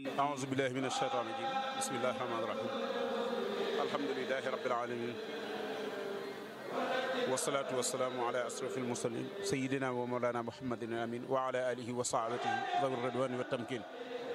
أعوذ بالله من الشيطان الرجيم بسم الله الرحمن الرحيم الحمد لله رب العالمين والصلاة والسلام على أشرف المرسلين سيدنا ومولانا محمد الأمين وعلى آله وصحبه ذوي الرضوان والتمكين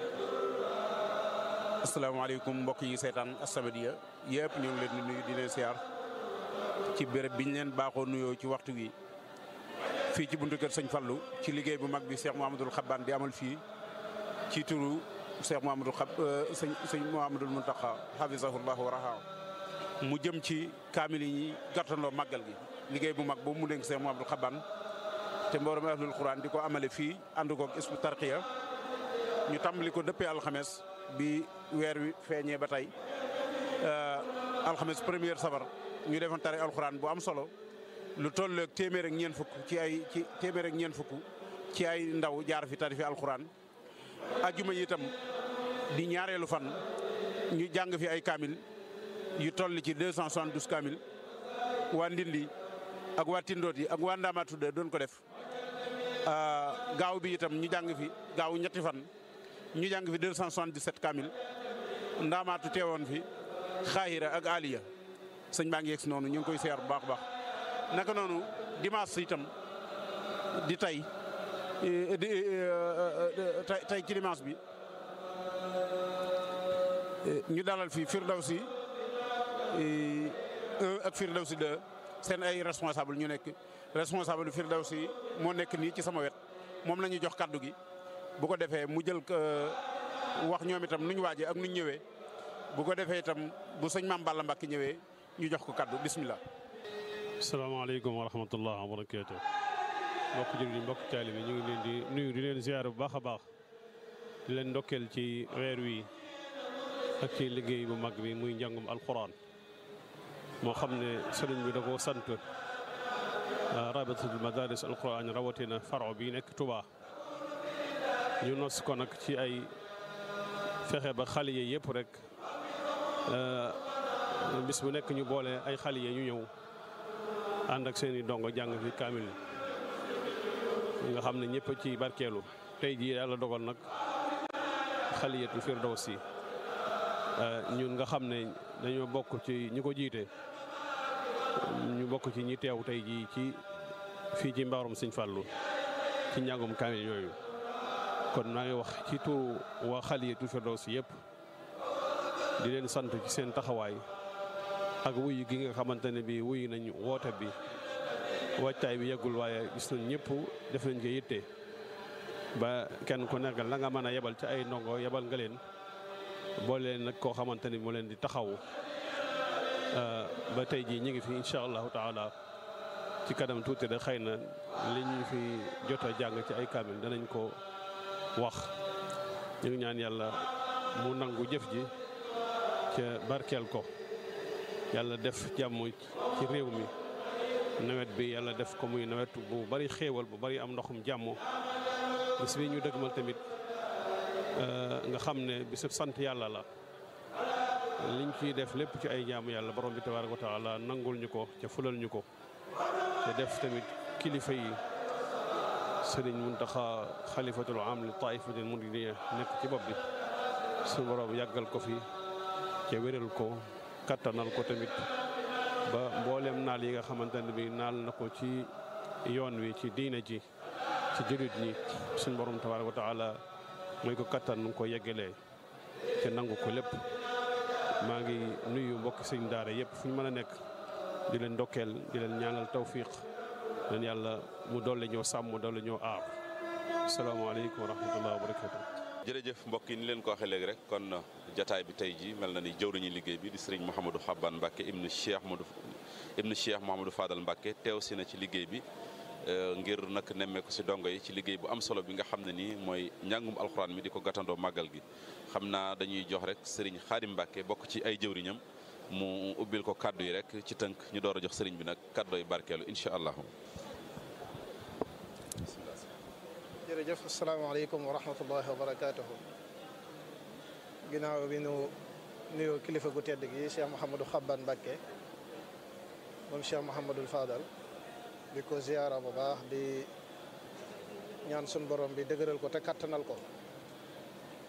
asalaamaaleykum mbokk yi seetaan As-Samadiyya yëpp ñu ngi leen di nuyu di leen siyaar ci béréb biñ leen baaxoo nuyoo ci waxtu wi fii ci buntu kër sëñ Fallu ci liggéey bu mag bi Cheikh Mouhamadoul Xabbaan di amal fii ci turu Cheikh Mouhamadoul Xab sëñ sëñ Mouhamadoul Mountakha hafizahullahu wa rahaa mu jëm ci kaamil yi ñi gàttandoo màggal gi liggéey bu mag boobu mu dénk Cheikh Mouhamadoul Xabbaan te mboolem ahlul Quran di ko amale fii ànd koog Hizbut Tarqiyyah ñu tàmbali ko dëppee alxames bi weer wi feeñee ba tey alxames première safar ñu defoon tari alxuraan bu am solo lu toll ak téeméer ak ñeent fukk ci ay ci téeméer ak ñeent fukk ci ay ndaw jaar fi tari fi alxuraan. ajjuma yi itam di ñaareelu fan ñu jàng fi ay kaamil yu toll ci 272 kaamil waa Ndindi ak waa Tindoot yi ak waa Ndaamaatu doon ko def gaaw bi itam ñu jàng fi gaaw ñetti fan. ñu jàng fi 277 kamil ndaamaatu teewoon fi xaahira ak aliya sëñ baa ngi yegg si noonu ñu ngi koy seer bu baax baax naka noonu dimanche itam di tey di tey ci dimanche bi ñu dalal fi Firdawsi 1 ak Firdawsi 2 seen ay responsable ñu nekk responsable Firdawsi moo nekk nii ci sama wet moom la ñuy jox kaddu gi bu ko defee mu jël wax ñoom itam nuñ waajee ak nuñ ñëwee bu ko defee itam bu sëñ Maam Balla Mbàkke ñëwee ñu jox ko kaddu bismillah. salaamaaleykum wa rahmatullah wa barakaatu. mbokk jullit yi mbokk taalibe ñu ngi leen di nuyu di leen ziar bu baax a baax di leen ndokkeel ci weer wi ak ci liggéey bu mag bi muy njàngum alquran moo xam ne sëriñ bi da koo sant rabitatul madaris alquran rawatina faro bi nekk Touba. ñu nos ko nag ci ay fexe ba xale yi yëpp rek bis bu nekk ñu boole ay xale yi ñu ñëw ànd ak seen i dongo jàng fi kaamil nga xam ne ñëpp ci barkeelu tey jii yàlla dogal nag xaliyatul firdawsi ñun nga xam ne dañoo bokk ci ñi ko jiite ñu bokk ci ñi teew tey jii ci fii ci mbaarum Sëñ Fallu ci njàngum kaamil yooyu kon maa ngi wax ci turu waa Xaliyatul Firdawsi yëpp di leen sant ci seen taxawaay ak wuyu gi nga xamante ne bii wuyu nañ woote bi wàccaay bi yeggul waaye gis nañ ñëpp def nañ ko yitte ba kenn ku nekk la nga mën a yebal ci ay ndongo yebal nga leen boole leen nag koo xamante ni moo leen di taxawu ba tey jii ñu ngi fi incha allahu taala ci kanam tuuti rek xëy na li ñu fi jot a jàng ci ay kaamil danañ ko. wax ñu ngi ñaan yàlla mu nangu jëf ji ca barkeel ko yàlla def jàmm ci réew mi nawet bi yàlla def ko muy nawet bu bari xéewal bu bari am ndoxum jàmm bis bi ñu dëgmal tamit nga xam ne bisub sant yàlla la liñ ciy def lépp ci ay jaamu yàlla borom bi tabaaraka wa taala nangul ñu ko ca fulal ñu ko te def tamit kilifa yi sëriñ Muntaxa xalifatul am li taifatil muridiyya nekk ci bopp bi su borom yàggal ko fi ca wéral ko kattanal ko tamit ba mboolem naal yi nga xamante ne bi naal na ko ci yoon wi ci diina ji ci jullit ñi suñ borom tabaaraka wa taala mooy ko kattan nu ko yeggalee te nangu ko lépp maa ngi nuyu mbokki sëñ daara yëpp fu ñu mën a nekk di leen ndokkeel di leen ñaanal tawfiq leen yàlla mu dolli ñoo sàmm dolli ñoo aar asalaamaaleykum wa rahmatulah wa barakatu jërëjëf mbokk yi ni leen ko waxee léegi rek kon jataay bi tey ji mel na ni jëwriñu liggéey bi di sëriñ Mouhamadou Xaban Mbacke ibnu Cheikh Modou ibnu Cheikh Mouhamadou Fadal Mbacke teew si na ci liggéey bi ngir nag nemmeeku si dongo yi ci liggéey bu am solo bi nga xam ne nii mooy njàngum alxuraan mi di ko gàttandoo màggal gi xam naa dañuy jox rek sëriñ Xaadim Mbacke bokk ci ay jëwriñam mu ubbil ko kaddu yi rek ci tënk ñu door a jox sëriñ bi nag kaddooy barkeelu incha allah. jërëjëf asalaamaaleykum wa rahmatullahi wa barakaatuhu ginnaaw bi nu nuyoo kilifa gu tedd gi Cheikh Mouhamadou Xabban Mbacke moom Cheikh Mouhamadul Fadal di ko ziyaara bu baax di ñaan sun borom bi dëgëral ko te kattanal ko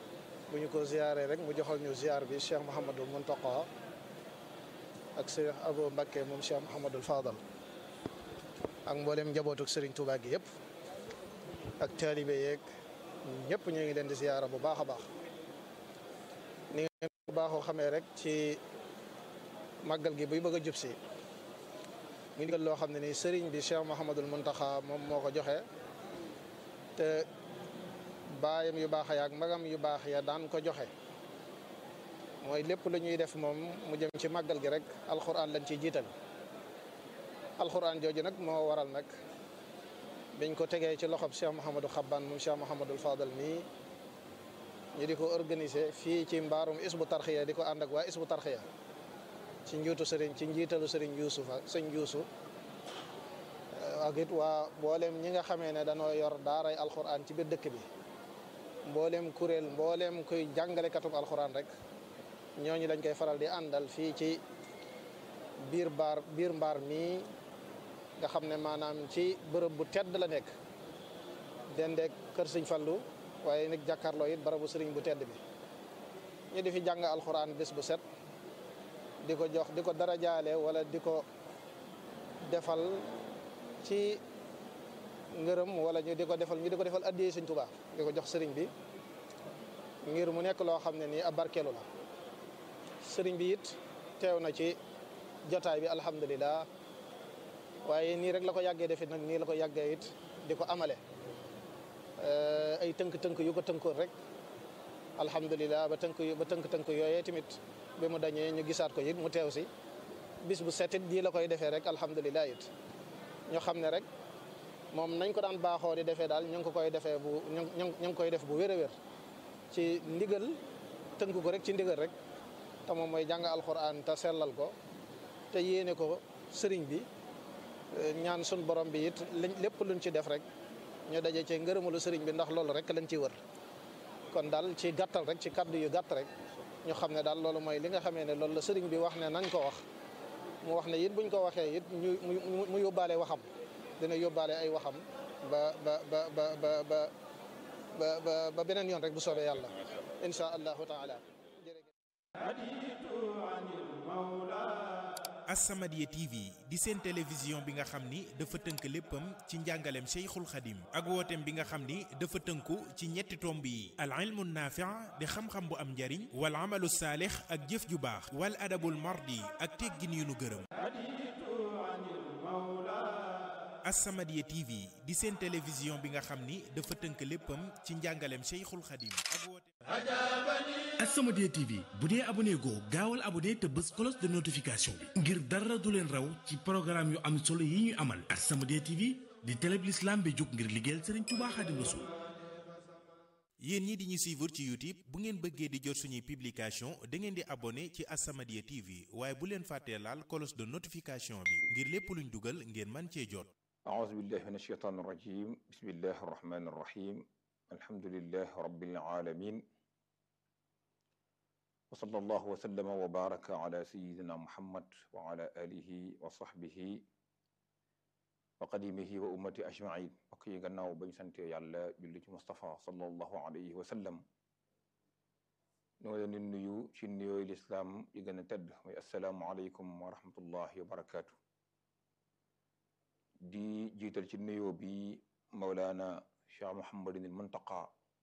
bu ñu ko ziyaaree rek mu joxal ñu ziyaar bi Cheikh Mouhamadul Muntaqa ak Cheikh Abou Mbacké moom Cheikh Mouhamadul Fadal ak mboolem njabootuk Serigne Touba gi yëpp ak taalibe yeeg ñëpp ñu ngi leen di ziyaara bu baax a baax ni ngeen bu baaxoo xamee rek ci màggal gi buy bëgg a jub si mu ndigal loo xam ne nii Serigne bi Cheikh Mouhamadul Muntaqa moom moo ko joxe te baayam yu baax ya ak magam yu baax ya daan ko joxe mooy lépp lu ñuy def moom mu jëm ci màggal gi rek alxuraan lañ ciy jiital alxuraan jooju nag moo waral nag biñ ko tegee ci loxob Cheikh Mouhamadou Xabbaan moom Cheikh Mouhamadul Fadal mii ñu di ko organiser fii ci mbaarum isbu tarxiya di ko ànd ak waa isbu tarxiya ci njuutu sëriñ ci njiitalu sëriñ Yuusufa sëñ Yuusu ak it waa mboolem ñi nga xamee ne dañoo yor daaray alxuraan ci biir dëkk bi mboolem kuréel mboolem kuy jàngalekatub alxuraan rek ñooñu lañ koy faral di àndal fii ci biir baar biir mbaar mii nga xam ne maanaam ci bërëb bu tedd la nekk dendeek kër sëñ Fallu waaye nag jàkkaarloo it barabu sëriñ bu tedd bi ñu di fi jàng alxuraan bés bu set di ko jox di ko darajaale wala di ko defal ci ngërëm wala ñu di ko defal ñu di ko defal addiyee sëñ Tuubaa di ko jox sëriñ bi ngir mu nekk loo xam ne nii ab barkeelu la sëriñ bi it teew na ci jotaay bi alhamdulilah waaye nii rek la ko yàggee defit nag nii la ko yàggee it di ko amale ay tënk-tënk yu ko tënkoon rek alhamdulilah ba tënk ba tënk-tënk yooyee tamit bi mu dañee ñu gisaat ko it mu teew si bis bu setit jii la koy defee rek alhamdulilah it ñu xam ne rek moom nañ ko daan baaxoo di defee daal ñu ngi ko koy defee bu ñu ñu ngi koy def bu wér a wér ci ndigal tënk ko rek ci ndigal rek te moom mooy jàng alxuraan te sellal ko te yéene ko sëriñ bi ñaan sun borom bi it lépp luñ ci def rek ñu daje ci ngërëmalu sëriñ bi ndax loolu rek lañ ci wër kon daal ci gàttal rek ci kaddu yu gàtt rek ñu xam ne daal loolu mooy li nga xamee ne loolu la sëriñ bi wax ne nañ ko wax mu wax ne it buñ ko waxee it ñu mu yóbbaale waxam dina yóbbaale ay waxam ba ba ba ba ba ba ba beneen yoon rek bu soobee yàlla insha allahu taala As-Samadiyya TV di seen télévision bi nga xam ni dafa tënk léppam ci njàngaleem Cheikhul Khadim ak wooteem bi nga xam ni dafa tënku ci ñetti tomb yi al ilmu naafi' di xam-xam bu am njariñ wal amalu saalix ak jëf ju baax wal adabul mardi ak teggin yu nu gërëm As-Samadiyya TV di seen télévision bi nga xam ni dafa tënk léppam ci njàngaleem Cheikhul Khadim ak wooteem As-Samadiyya TV bu dee abonné goo gaawal abonné te bës cloche de notification bi ngir dara du leen raw ci programme yu am solo yi ñuy amal As-Samadiyya TV di télé bi l'islam bi jóg ngir liggéeyal Serigne Touba Khadim Rassoul yéen ñi di ñu suivre ci YouTube bu ngeen bëggee di jot suñuy publication da ngeen di abonné ci As-Samadiyya TV waaye bu leen fàttee laal cloche de notification bi ngir lépp luñ dugal ngeen man cee jot أعوذ بالله من الشيطان الرجيم بسم الله الرحمن الرحيم الحمد لله رب العالمين وصلى الله وسلم وبارك على سيدنا محمد وعلى آله وصحبه وقديمه وأمته أجمعين وكي غناو بن سنت يالا جولي مصطفى صلى الله عليه وسلم نو leen di nuyu ci nuyooy lislaam yi gën a tedd mooy assalaamu aleykum wa rahmatullahi wa barakaatu di jiital ci nuyoo bi Mawlaana Cheikh Mouhamadin il Muntaqa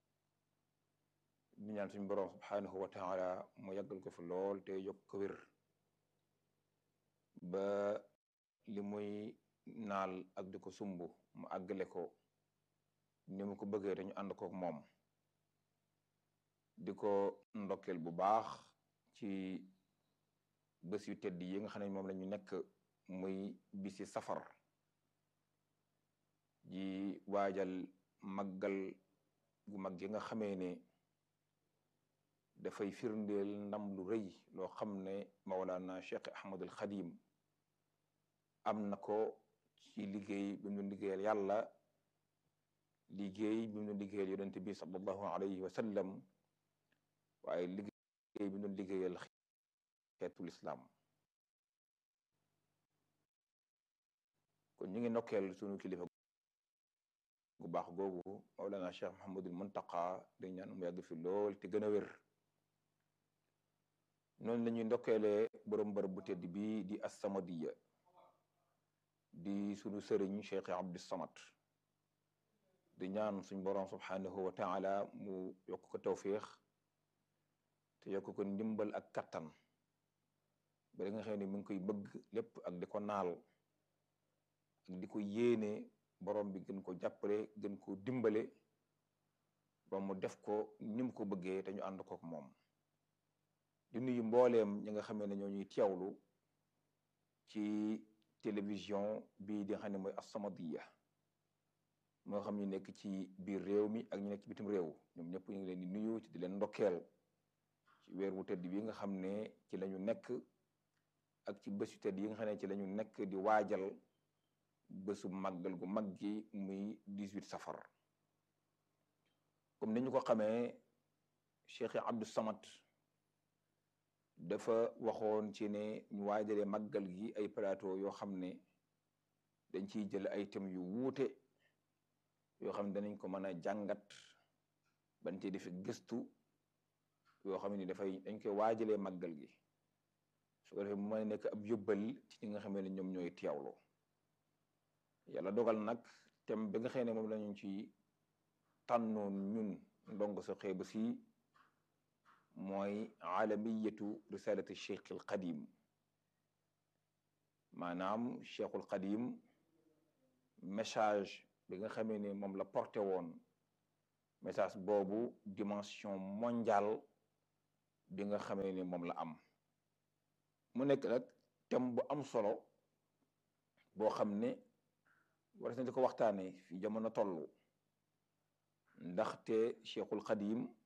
di ñaan suñu borom subhaanahu wa taala mu yàggal ko fi lool te yokk ko wér ba li muy naal ak di ko sumb mu àggale ko ni mu ko bëggee dañu ànd kook moom di ko ndokkeel bu baax ci bés yu tedd yi nga xam ne moom la ñu nekk muy bisi safar ji waajal màggal gu mag gi nga xamee ne dafay firndeel ndam lu rëy loo xam ne Mawlana Cheikh Ahmadul Xadim am na ko ci liggéey bi mu doon liggéeyal yàlla liggéey bi mu doon liggéeyal yonente bi sallallahu alayhi wa sallam waaye liggéey bi mu doon liggéeyal xeetul islam kon ñu ngi nokkeel sunu kilifa gu baax googu Mawlana Cheikh Mouhamadul Muntaqa di ñaan mu yàgg fi lool te gën a wér noonu la ñuy ndokkeelee borom bërëb bu tedd bi di As-Samadiyya di sunu sëriñ Cheikh Abdou Samad di ñaan suñ borom subhanahu wa taala mu yokk ko tawfiix te yokk ko ndimbal ak kattan ba nga xam ne mi ngi koy bëgg lépp ak di ko naal ak di ko yéene borom bi gën ko jàppale gën ko dimbale ba mu def ko ni mu ko bëggee te ñu ànd kook moom di nuyu mbooleem ñi nga xamee ne ñoo ñuy teewlu ci télévision bii di nga xam ne mooy As-Samadiyya moo xam ñu nekk ci biir réew mi ak ñu nekk ci bitim réew ñoom ñëpp ñu ngi leen di nuyu ci di leen ndokkeel ci weer wu tedd bi nga xam ne ci lañu nekk ak ci bés yu tedd yi nga xam ne ci lañu nekk di waajal bésu màggal gu mag gi muy 18 safar comme ni ñu ko xamee Cheikh Abdou Samad dafa waxoon ci ne ñu waajalee màggal gi ay plateau yoo xam ne dañ ciy jël ay thèmes yu wuute yoo xam ne danañ ko mën a jàngat bañ ci defi gëstu yoo xam ne dafay dañ koy waajalee màggal gi su ko defee mu mën a nekk ab yóbbal ci ñi nga xam ne ñoom ñooy teewlu yàlla dogal nag thème bi nga xam ne moom lañu ci tànnoon ñun ndongo sa xeebu si mooy alamiyatu risalati cheikh al qadim maanaam cheikhul qadim message bi nga xamee ne moom la porté woon message boobu dimension mondiale bi nga xamee ne moom la am mu nekk nag thème bu am solo boo xam ne war nañ di ko waxtaane fi jamono toll ndaxte cheikhul qadim